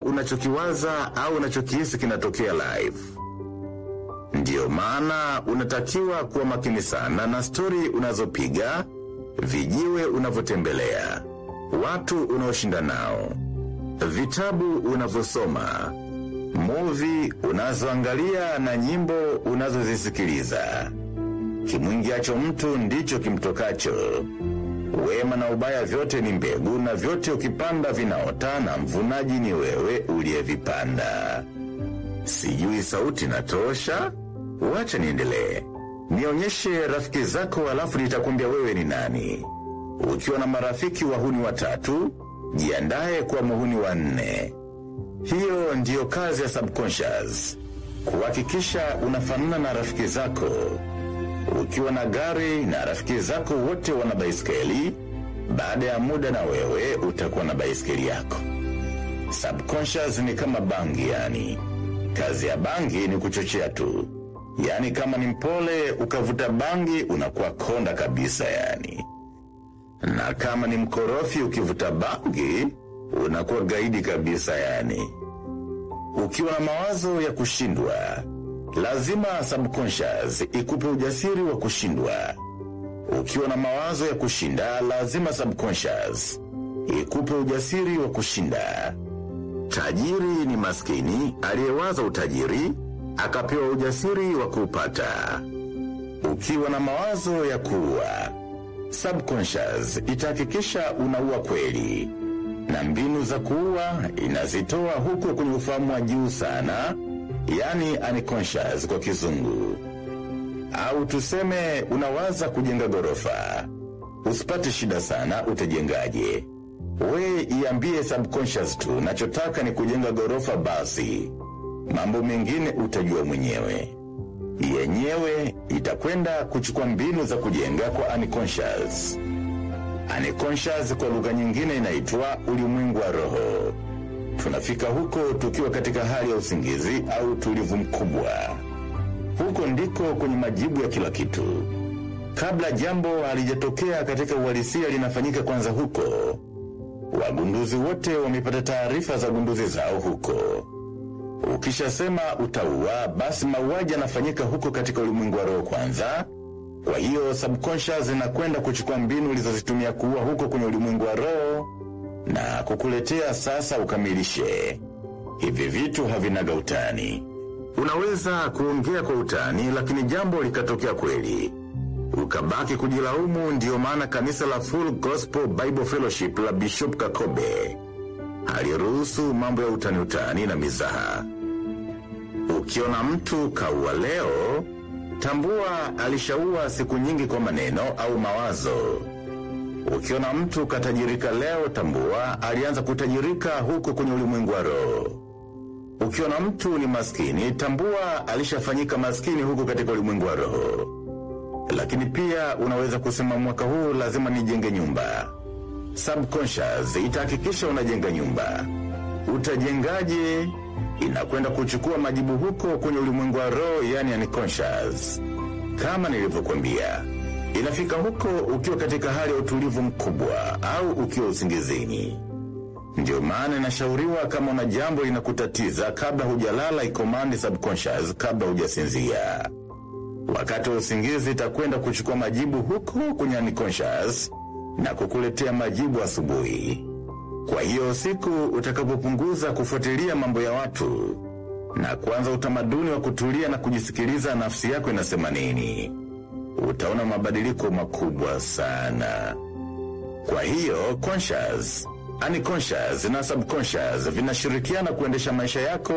unachokiwaza au unachokihisi kinatokea live. Ndiyo maana unatakiwa kuwa makini sana na stori unazopiga, vijiwe unavyotembelea, watu unaoshinda nao, vitabu unavyosoma, muvi unazoangalia na nyimbo unazozisikiliza. Kimwingiacho mtu ndicho kimtokacho. Wema na ubaya vyote ni mbegu, na vyote ukipanda vinaota, na mvunaji ni wewe uliyevipanda. Sijui sauti natosha? Wacha niendelee. Nionyeshe rafiki zako, alafu nitakwambia wewe ni nani. Ukiwa na marafiki wahuni watatu, jiandaye kwa muhuni wa nne. Hiyo ndiyo kazi ya subconscious, kuhakikisha unafanana na rafiki zako. Ukiwa na gari na rafiki zako wote wana baiskeli, baada ya muda na wewe utakuwa na baiskeli yako. Subconscious ni kama bangi yani. Kazi ya bangi ni kuchochea tu. Yaani kama ni mpole ukavuta bangi unakuwa konda kabisa yani. Na kama ni mkorofi ukivuta bangi unakuwa gaidi kabisa yani. Ukiwa na mawazo ya kushindwa, lazima subconscious ikupe ujasiri wa kushindwa. Ukiwa na mawazo ya kushinda, lazima subconscious ikupe ujasiri wa kushinda. Tajiri ni maskini aliyewaza utajiri akapewa ujasiri wa kuupata. Ukiwa na mawazo ya kuua, subconscious itahakikisha unaua kweli, na mbinu za kuua inazitoa huko kwenye ufahamu wa juu sana, yani unconscious kwa kizungu. Au tuseme unawaza kujenga gorofa, usipate shida sana, utajengaje? We iambie subconscious tu, nachotaka ni kujenga gorofa basi. Mambo mengine utajua mwenyewe. Yenyewe itakwenda kuchukua mbinu za kujenga kwa unconscious. Unconscious kwa lugha nyingine inaitwa ulimwengu wa roho. Tunafika huko tukiwa katika hali ya usingizi au utulivu mkubwa. Huko ndiko kwenye majibu ya kila kitu. Kabla jambo halijatokea katika uhalisia linafanyika kwanza huko. Wagunduzi wote wamepata taarifa za gunduzi zao huko. Ukishasema utaua, basi mauaji yanafanyika huko katika ulimwengu wa roho kwanza. Kwa hiyo subconscious inakwenda kuchukua mbinu ulizozitumia kuua huko kwenye ulimwengu wa roho na kukuletea sasa ukamilishe. Hivi vitu havinaga utani. Unaweza kuongea kwa utani, lakini jambo likatokea kweli ukabaki kujilaumu. Ndiyo maana kanisa la Full Gospel Bible Fellowship la Bishop Kakobe haliruhusu mambo ya utani utani na mizaha. Ukiona mtu kaua leo, tambua alishaua siku nyingi kwa maneno au mawazo. Ukiona mtu katajirika leo, tambua alianza kutajirika huko kwenye ulimwengu wa roho. Ukiona mtu ni maskini, tambua alishafanyika maskini huko katika ulimwengu wa roho. Lakini pia unaweza kusema mwaka huu lazima nijenge nyumba. Subconscious itahakikisha unajenga nyumba. Utajengaje? Inakwenda kuchukua majibu huko kwenye ulimwengu wa roho, yani unconscious. Kama nilivyokwambia, inafika huko ukiwa katika hali ya utulivu mkubwa au ukiwa usingizini. Ndio maana inashauriwa kama una jambo linakutatiza, kabla hujalala, ikomandi subconscious kabla hujasinzia. Wakati wa usingizi itakwenda kuchukua majibu huko kwenye unconscious na kukuletea majibu asubuhi. Kwa hiyo siku utakapopunguza kufuatilia mambo ya watu na kuanza utamaduni wa kutulia na kujisikiliza nafsi yako inasema nini, utaona mabadiliko makubwa sana. Kwa hiyo conscious, unconscious na subconscious vinashirikiana kuendesha maisha yako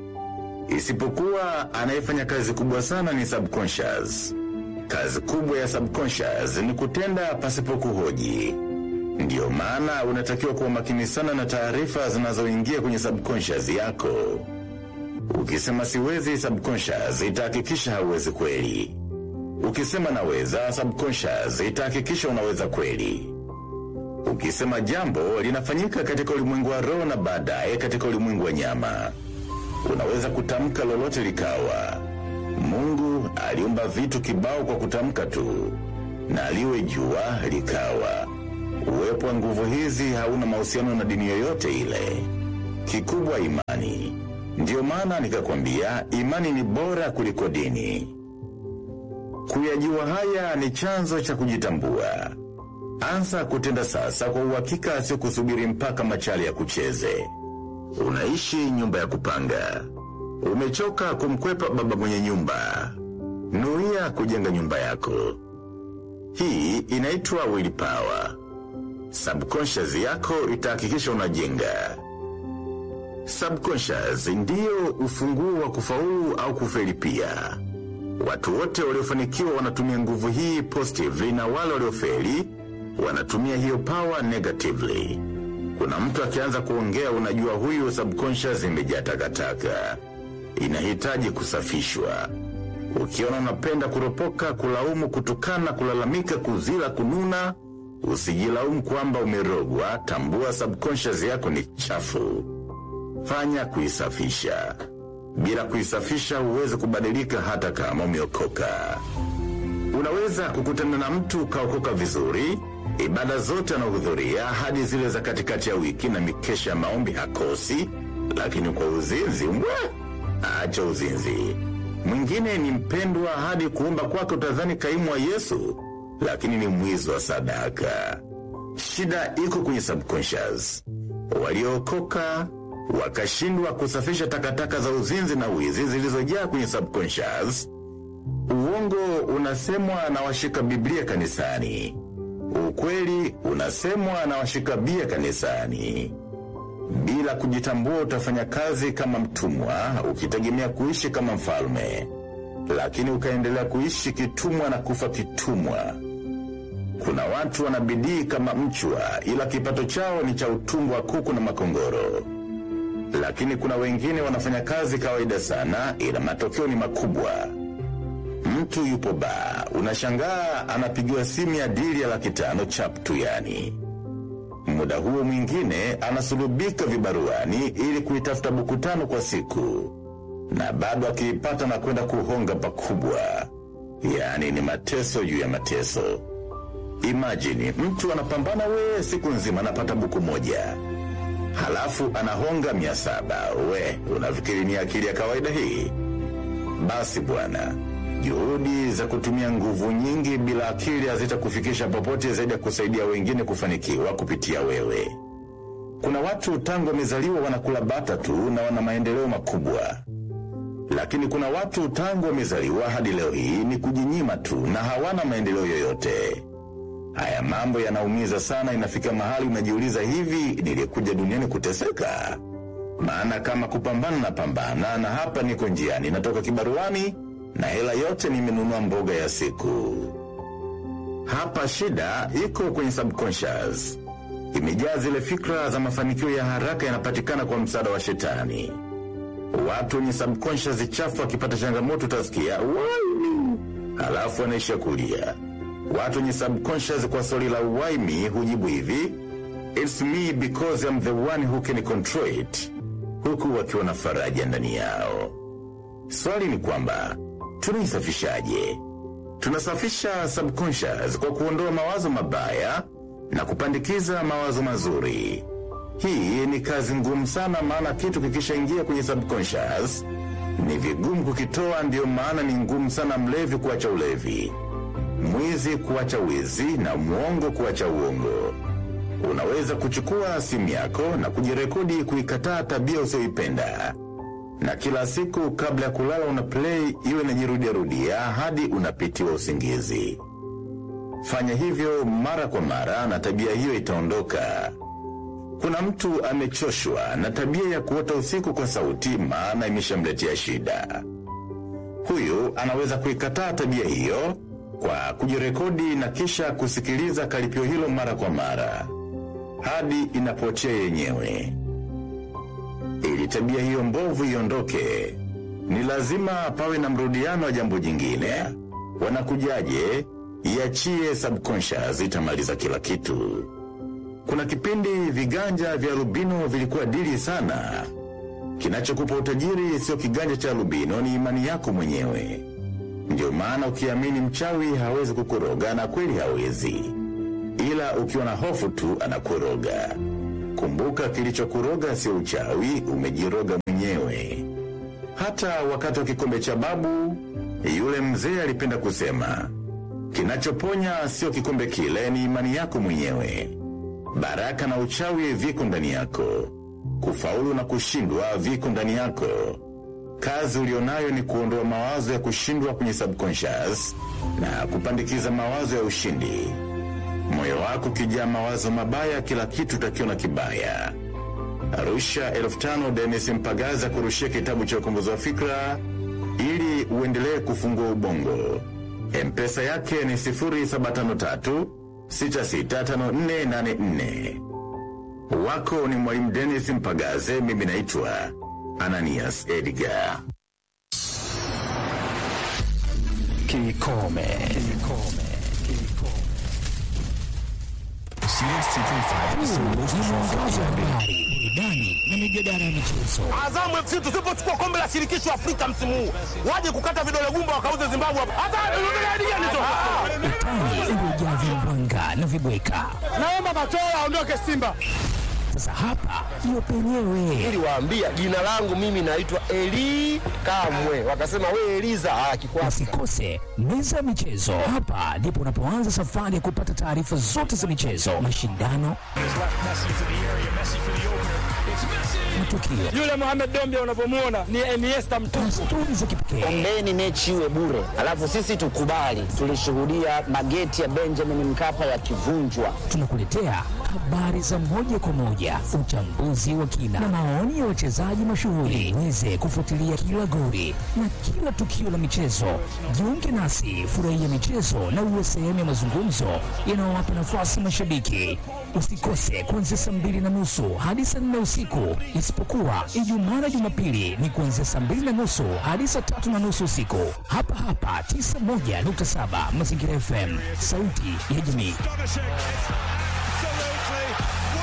isipokuwa anayefanya kazi kubwa sana ni subconscious. Kazi kubwa ya subconscious ni kutenda pasipo kuhoji. Ndiyo maana unatakiwa kuwa makini sana na taarifa zinazoingia kwenye subconscious yako. Ukisema siwezi, subconscious itahakikisha hauwezi kweli. Ukisema naweza, subconscious itahakikisha unaweza kweli. Ukisema jambo linafanyika katika ulimwengu wa roho na baadaye katika ulimwengu wa nyama unaweza kutamka lolote likawa. Mungu aliumba vitu kibao kwa kutamka tu, na liwe jua likawa. Uwepo wa nguvu hizi hauna mahusiano na dini yoyote ile. kikubwa imani. Ndiyo maana nikakwambia imani ni bora kuliko dini. Kuyajua haya ni chanzo cha kujitambua. Anza kutenda sasa kwa uhakika, sio kusubiri mpaka machali ya kucheze. Unaishi nyumba ya kupanga, umechoka kumkwepa baba mwenye nyumba. Nuia kujenga nyumba yako. Hii inaitwa willpower. Subconscious yako itahakikisha unajenga. Subconscious ndiyo ufunguo wa kufaulu au kufeli pia. Watu wote waliofanikiwa wanatumia nguvu hii positively na wale waliofeli wanatumia hiyo power negatively. Kuna mtu akianza kuongea unajua huyu subconscious imejaa takataka. Inahitaji kusafishwa. Ukiona unapenda kuropoka, kulaumu, kutukana, kulalamika, kuzila, kununa, usijilaumu kwamba umerogwa. Tambua subconscious yako ni chafu. Fanya kuisafisha. Bila kuisafisha huwezi kubadilika hata kama umeokoka. Unaweza kukutana na mtu ukaokoka vizuri, ibada zote anahudhuria hadi zile za katikati ya wiki na mikesha ya maombi hakosi, lakini kwa uzinzi mbwa, acha uzinzi. Mwingine ni mpendwa hadi kuomba kwake utadhani kaimu wa Yesu, lakini ni mwizi wa sadaka. Shida iko kwenye subconscious. Waliookoka wakashindwa kusafisha takataka za uzinzi na wizi zilizojaa kwenye subconscious. Uongo unasemwa na washika Biblia kanisani, ukweli unasemwa na washika bia kanisani. Bila kujitambua, utafanya kazi kama mtumwa, ukitegemea kuishi kama mfalme, lakini ukaendelea kuishi kitumwa na kufa kitumwa. Kuna watu wana bidii kama mchwa, ila kipato chao ni cha utumwa wa kuku na makongoro lakini kuna wengine wanafanya kazi kawaida sana, ila matokeo ni makubwa. Mtu yupo baa, unashangaa anapigiwa simu ya dili ya laki tano chap tu, yani muda huo mwingine anasulubika vibaruani ili kuitafuta buku tano kwa siku, na bado akiipata na kwenda kuhonga pakubwa. Yani ni mateso juu ya mateso. Imajini mtu anapambana we siku nzima anapata buku moja halafu anahonga mia saba. We, unafikiri ni akili ya kawaida hii? Basi bwana, juhudi za kutumia nguvu nyingi bila akili hazitakufikisha popote zaidi ya kusaidia wengine kufanikiwa kupitia wewe. Kuna watu tangu wamezaliwa wanakula bata tu na wana maendeleo makubwa, lakini kuna watu tangu wamezaliwa hadi leo hii ni kujinyima tu na hawana maendeleo yoyote. Haya mambo yanaumiza sana, inafika mahali unajiuliza, hivi nilikuja duniani kuteseka? Maana kama kupambana na pambana, na hapa niko njiani, natoka kibaruani na hela yote nimenunua mboga ya siku. Hapa shida iko kwenye subconscious, imejaa zile fikra za mafanikio ya haraka yanapatikana kwa msaada wa shetani. Watu wenye subconscious chafu wakipata changamoto utasikia "Wai!" halafu wanaisha kulia. Watu wenye subconscious kwa swali la why me hujibu hivi it's me because I'm the one who can control it, huku wakiwa na faraja ndani yao. Swali ni kwamba tunaisafishaje? Tunasafisha subconscious kwa kuondoa mawazo mabaya na kupandikiza mawazo mazuri. Hii ni kazi ngumu sana, maana kitu kikishaingia kwenye subconscious ni vigumu kukitoa. Ndiyo maana ni ngumu sana mlevi kuacha ulevi mwizi kuacha wizi na mwongo kuacha uongo. Unaweza kuchukua simu yako na kujirekodi kuikataa tabia usioipenda, na kila siku kabla ya kulala una play iwe inajirudiarudia hadi unapitiwa usingizi. Fanya hivyo mara kwa mara na tabia hiyo itaondoka. Kuna mtu amechoshwa na tabia ya kuota usiku kwa sauti, maana imeshamletea shida. Huyu anaweza kuikataa tabia hiyo kwa kujirekodi na kisha kusikiliza karipio hilo mara kwa mara hadi inapotea yenyewe. Ili tabia hiyo mbovu iondoke, ni lazima pawe na mrudiano wa jambo jingine. Wanakujaje? Iachie subconscious, itamaliza kila kitu. Kuna kipindi viganja vya albino vilikuwa dili sana. Kinachokupa utajiri sio kiganja cha albino, ni imani yako mwenyewe. Ndio maana ukiamini mchawi hawezi kukuroga, na kweli hawezi, ila ukiwa na hofu tu anakuroga. kumbuka kilichokuroga sio uchawi, umejiroga mwenyewe. Hata wakati wa kikombe cha babu, yule mzee alipenda kusema, kinachoponya sio kikombe kile, ni imani yako mwenyewe. Baraka na uchawi viko ndani yako, kufaulu na kushindwa viko ndani yako. Kazi ulionayo ni kuondoa mawazo ya kushindwa kwenye subconscious na kupandikiza mawazo ya ushindi. Moyo wako ukijaa mawazo mabaya, kila kitu utakiona kibaya. Arusha elfu tano Denis Mpagaza kurushia kitabu cha ukombozi wa fikra ili uendelee kufungua ubongo. Mpesa yake ni 0753 665484. Wako ni mwalimu Denis Mpagaze, mimi naitwa Ananias Edgar. Kikome. Kikome. Mwangaza wa habari, burudani na mijadala ya michezo. Azamu FC tusipochukua kombe la shirikisho Afrika msimu huu, waje kukata vidole gumba wakauze Zimbabwe hapa. Hata unataka gani tu? Utani uliojaa vimbwanga na vibweka. Naomba Matola aondoke Simba. Sasa hapa ndio penyewe. niliwaambia jina langu mimi naitwa Eli Kamwe, wakasema we Eliza ah, kikwasi Usikose meza ya michezo. Hapa ndipo unapoanza safari ya kupata taarifa zote za michezo, mashindano, matukio Yule Mohamed Dombia unavyomuona ni Iniesta mtu. na stori za kipekee. ombeni mechi iwe bure, alafu sisi tukubali. Tulishuhudia mageti ya Benjamin Mkapa yakivunjwa. Tunakuletea habari za moja kwa moja, uchambuzi wa kina na maoni ya wachezaji mashuhuri, uweze kufuatilia kila goli na kila tukio la michezo. Jiunge nasi, furahia michezo na uwe sehemu ya mazungumzo yanayowapa nafasi mashabiki. Usikose kuanzia saa mbili na nusu hadi saa nne usiku, isipokuwa Ijumaa na Jumapili ni kuanzia saa mbili na nusu hadi saa tatu na nusu usiku, hapa hapa 91.7 Mazingira FM, sauti ya jamii.